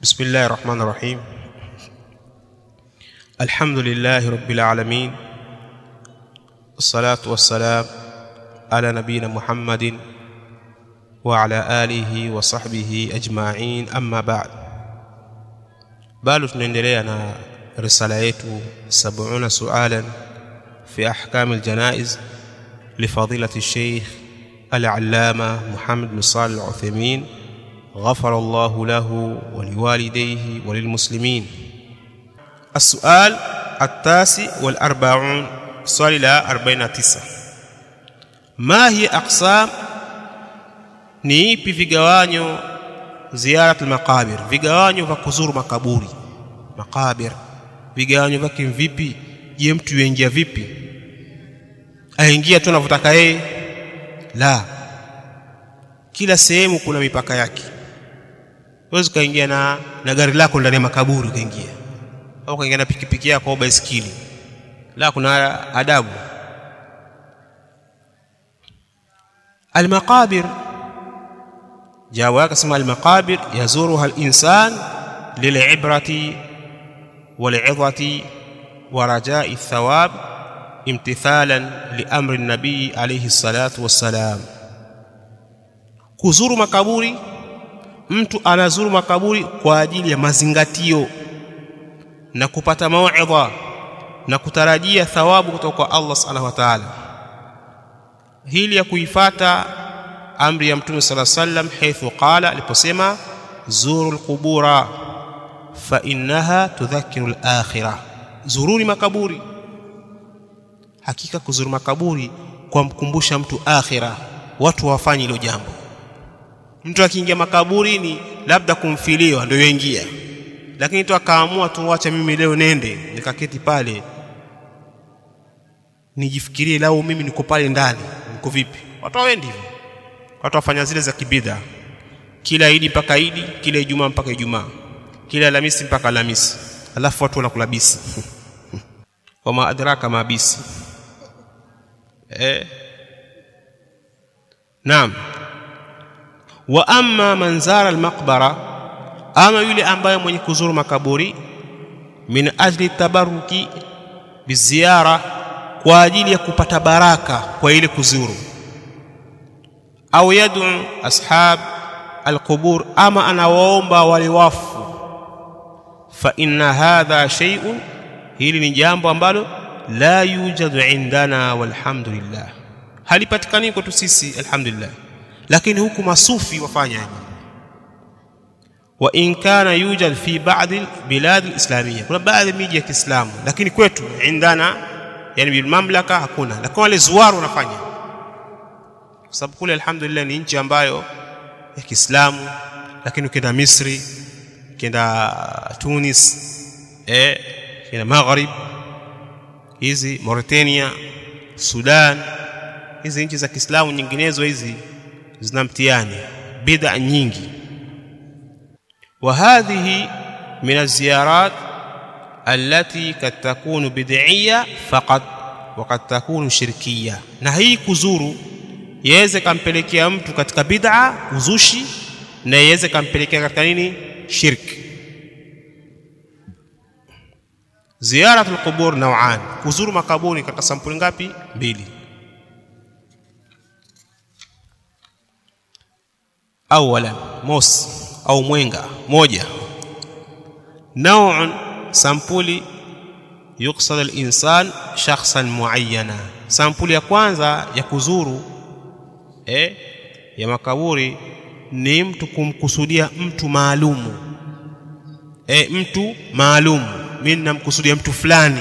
بسم الله الرحمن الرحيم الحمد لله رب العالمين الصلاة والسلام على نبينا محمد وعلى آله وصحبه أجمعين أما بعد bado tunaendelea na risala yetu 70 sualan fi ahkam aljanaiz لفضيلة الشيخ العلامة محمد بن صالح العثيمين غفر الله له ولوالديه وللمسلمين السؤال التاسع والأربعون swali la 49 ma hiya aqsam ni ipi vigawanyo ziyarat almaqabir vigawanyo vya kuzuru makaburi makabir vigawanyo vyake vipi je mtu yuingia vipi aingia tu anavyotaka yeye la kila sehemu kuna mipaka yake huwezi ukaingia na, na gari lako ndani ya makaburi ukaingia au ukaingia na pikipiki yako au baiskeli la kuna adabu المقابر جاء اسم المقابر يزورها الإنسان للعبرة والعظة ورجاء الثواب امتثالا لأمر النبي عليه الصلاة والسلام kuzuru makaburi mtu anazuru makaburi kwa ajili ya mazingatio na kupata mauidha na kutarajia thawabu kutoka kwa Allah subhanahu wa ta'ala hili ya kuifata amri ya mtume sala sallam haithu qala aliposema zuru alqubura fa innaha tudhakiru alakhirah zuruni makaburi hakika kuzuru makaburi kwa mkumbusha mtu akhira watu wafanye hilo jambo mtu akiingia makaburini labda kumfiliwa ndio yoingia lakini tu akaamua tu wacha mimi leo nende nikaketi pale nijifikirie lao mimi niko pale ndani niko vipi watu hawendi hivyo watu wafanya zile za kibidha kila idi mpaka idi kila ijumaa mpaka ijumaa kila alhamisi mpaka alhamisi alafu watu wanakula bisi wama adraka ma bisi eh naam wa amma man zara almaqbara ama yule ambaye mwenye kuzuru makaburi min ajli tabaruki biziara kwa ajili ya kupata baraka kwa ile kuzuru au yad'u ashab alqubur ama anawaomba wale wafu fa inna hadha shay'un hili ni jambo ambalo la yujadu indana walhamdulillah halipatikani kwetu sisi alhamdulillah lakini huku masufi wafanya hivi wa in kana yujad fi ba'd bilad alislamiyya kuna baadhi ya miji ya Kiislamu lakini kwetu indana yani bil mamlaka hakuna lakini wale zuwaru wanafanya kwa sababu kule alhamdulillah ni nchi ambayo ya Kiislamu lakini ukienda Misri ukienda Tunis eh ukienda Maghrib hizi Mauritania Sudan hizi nchi za Kiislamu nyinginezo hizi zina mtihani bid'a nyingi وهذه من الزيارات التي قد تكون بدعية فقط وقد تكون شركية na hii kuzuru yaweze kampelekea mtu katika bid'a uzushi na yaweze kampelekea katika nini shirki ziyarat alqubur naw'an kuzuru makaburi katika sampuli ngapi mbili awalan mos au mwenga moja naun sampuli yuqsad al-insan shakhsan muayyana sampuli ya kwanza ya kuzuru eh ya makaburi ni mtu kumkusudia mtu maalumu eh mtu maalumu mimi namkusudia mtu fulani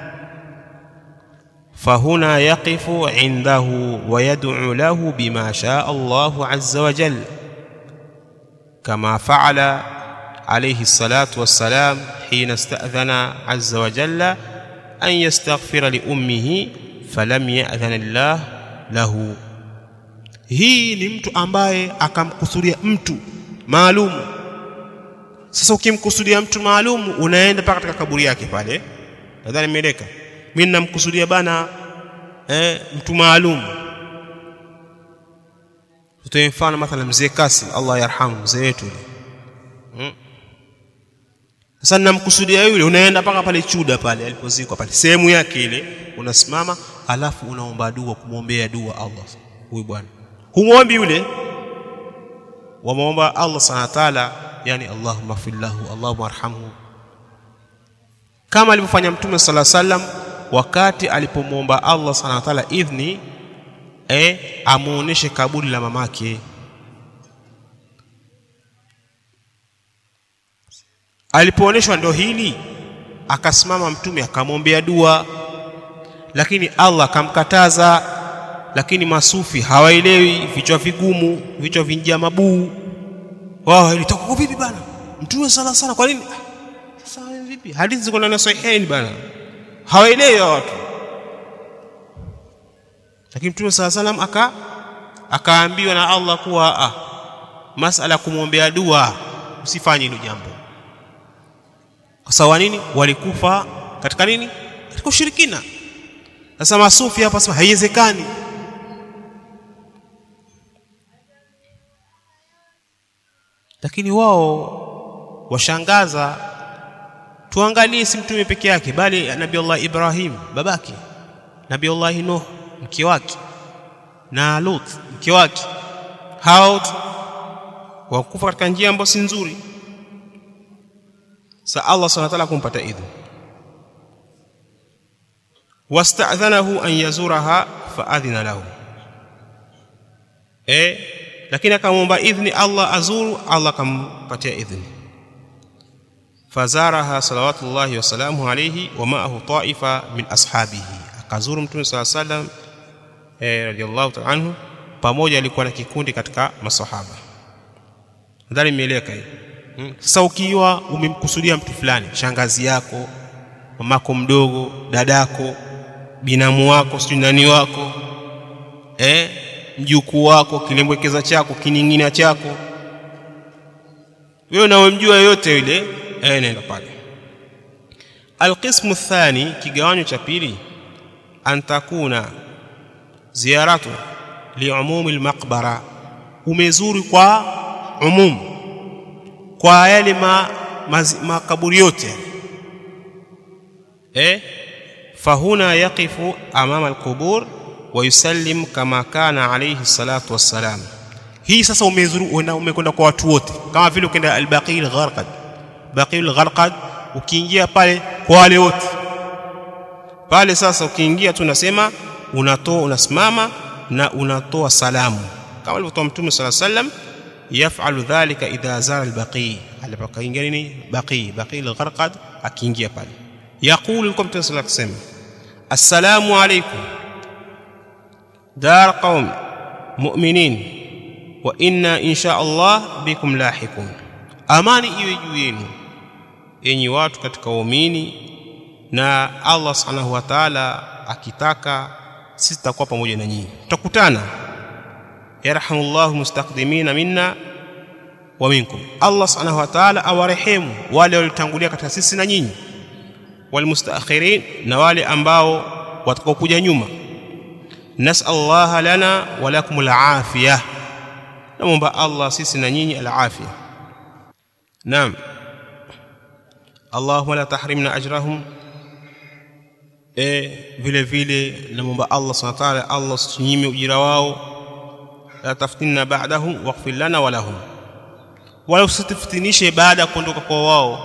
فهنا يقف عنده ويدعو له بما شاء الله عز وجل كما فعل عليه الصلاة والسلام حين استأذن عز وجل أن يستغفر لأمه فلم يأذن الله له hii ni mtu ambaye akamkusudia mtu maalumu sasa ukimkusudia mtu maalumu unaenda mpaka katika kaburi yake pale nadhani imeeleka mimi namkusudia bana eh, mtu maalumu tutoe mfano mathalan mzee Kasim Allah yarhamu mzee wetu hmm? sasa namkusudia yule unaenda mpaka pale chuda pale alipozikwa pale sehemu yake ile unasimama alafu unaomba dua kumwombea dua Allah huyu bwana humwombi yule wamwomba Allah subhanahu wa ta'ala yani Allahumma fillahu Allahumma arhamhu kama alivyofanya mtume sala sallam wakati alipomwomba Allah subhanahu wa ta'ala idhni eh amuoneshe kaburi la mamake alipoonyeshwa ndo hili akasimama mtume akamwombea dua lakini Allah akamkataza lakini masufi hawaelewi vichwa vigumu vichwa vinjia mabuu wao ilitoka vipi bana mtume sala sana kwa nini sasa vipi hadithi ziko ndani ya sahihain bana hawaelewi watu lakini mtume sala salam aka akaambiwa na Allah kuwa ah, masala kumwombea dua usifanye hilo jambo kwa sababu nini walikufa katika nini katika ushirikina sasa masufi hapa sema haiwezekani lakini wao washangaza tuangalie si mtume peke yake bali nabii Allah Ibrahim babake nabii Allah Nuh mke wake na Lut mke wake hao wakufa katika njia ambayo si nzuri sa Allah subhanahu wa ta'ala kumpata idhni wasta'dhanahu an yazuraha faadhina lahu eh lakini akamwomba idhni Allah azuru Allah akampatia idhni fazaraha salawatullahi wasalamu alayhi wa ma'ahu ta'ifa min ashabihi akazuru mtume sala salam eh radiyallahu ta'ala anhu pamoja alikuwa na kikundi katika masahaba nadhani imeeleka hiyo sasa ukiwa umemkusudia mtu fulani shangazi yako mamako mdogo dadako binamu wako sijui nani wako eh mjukuu wako kilembwekeza chako kining'ina chako wewe unamjua yote yule eh nenda pale alqismu thani kigawanyo cha pili antakuna ziyaratu liumumi almaqbara umezuri kwa umumu kwa yale ma, makaburi yote eh fahuna yaqifu amama alqubur wa yusallim kama kana alayhi salatu wassalam hii sasa umezuru umekwenda kwa watu wote kama vile ukienda albaqil gharqad baqil gharqad ukiingia pale kwa wale wote pale sasa ukiingia tu unasema unatoa unasimama na unatoa salamu kama alivyotoa mtume sala sallam yafalu dhalika idha zara albaqi alipokaingia nini baqi baqi algharqad akiingia pale yaqulu alkum tasala kusema assalamu alaykum dar qaum mu'minin wa inna insha Allah bikum lahiqun amani iwe juu yenu enyi watu katika waumini na Allah subhanahu wa ta'ala akitaka sisi tutakuwa pamoja na nyinyi tutakutana yarhamullahu mustaqdimina minna wa minkum Allah subhanahu wa ta'ala awarehemu wale waliotangulia katika sisi na nyinyi walmustaakhirin na wale ambao watakaokuja nyuma nas'allaha lana wa lakum alafiyah naomba Allah sisi na nyinyi alafia naam Allahumma la tahrimna ajrahum e vile vile naomba Allah subhanahu wa ta'ala Allah usinyime ujira wao la taftinna ba'dahum waghfir lana wa lahum wala usitufitinishe baada ya kuondoka kwa wao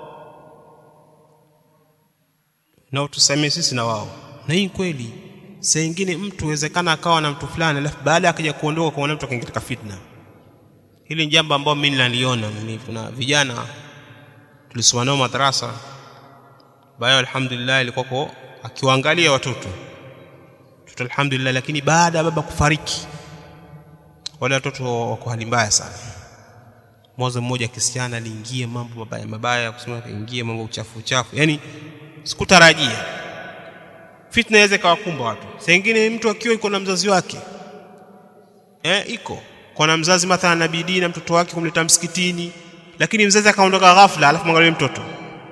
na utusamee sisi na wao na hii kweli saa nyingine mtu wezekana akawa na mtu fulani alafu baada ya akaja kuondoka kwa mtu akaingia katika fitna hili ni jambo ambalo mimi naliona mimi kuna vijana tulisoma nao madrasa bayo alhamdulillah ilikuwa akiwaangalia watoto watoto alhamdulillah lakini baada ya baba kufariki wale watoto wako hali mbaya sana mwanzo mmoja kisichana aliingia mambo mabaya mabaya kusema kaingia mambo uchafu uchafu yani sikutarajia fitna inaweza ikawakumba watu saa nyingine mtu akiwa iko na mzazi wake eh iko kwa na mzazi mathalan na bidii na mtoto wake kumleta msikitini lakini mzazi akaondoka ghafla alafu mwangalie mtoto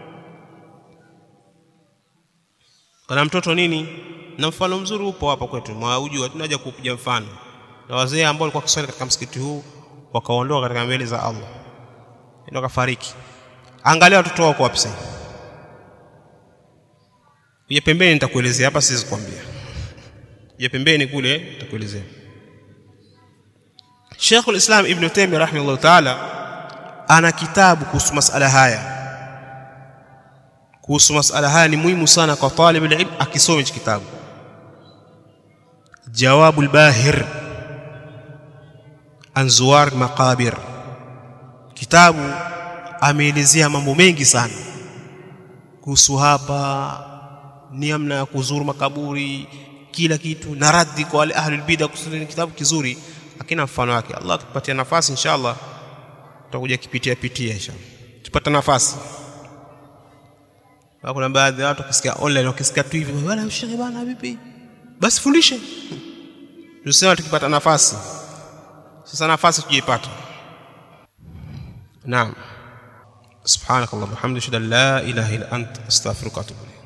kana mtoto nini na mfano mzuri upo hapa kwetu mwaujua tunaja kupiga mfano na wazee ambao walikuwa kiswali katika msikiti huu wakaondoka katika mbele za Allah ndio kafariki angalia watoto wako wapi sasa ya pembeni nitakuelezea hapa siwezi kukwambia ya pembeni kule nitakuelezea Sheikh al-Islam Ibn Taymiyyah rahimahullah ta'ala ana kitabu kuhusu masala haya kuhusu masala haya ni muhimu sana kwa talib ilm akisome hichi kitabu jawabu al-bahir an zuwar maqabir kitabu ameelezea mambo mengi sana kuhusu hapa ni namna ya kuzuru makaburi kila kitu na raddi kwa wale ahlul bid'a kusudi kitabu kizuri akina mfano wake Allah akipatia nafasi inshallah tutakuja kipitia pitia inshallah tupata nafasi kuna baadhi ya watu wakisikia online wakisikia tu hivi bwana shekhe bana vipi basi fundishe tusema tukipata nafasi sasa nafasi tujiipata naam سبحانك اللهم وبحمدك اشهد ان لا اله الا انت استغفرك واتوب اليك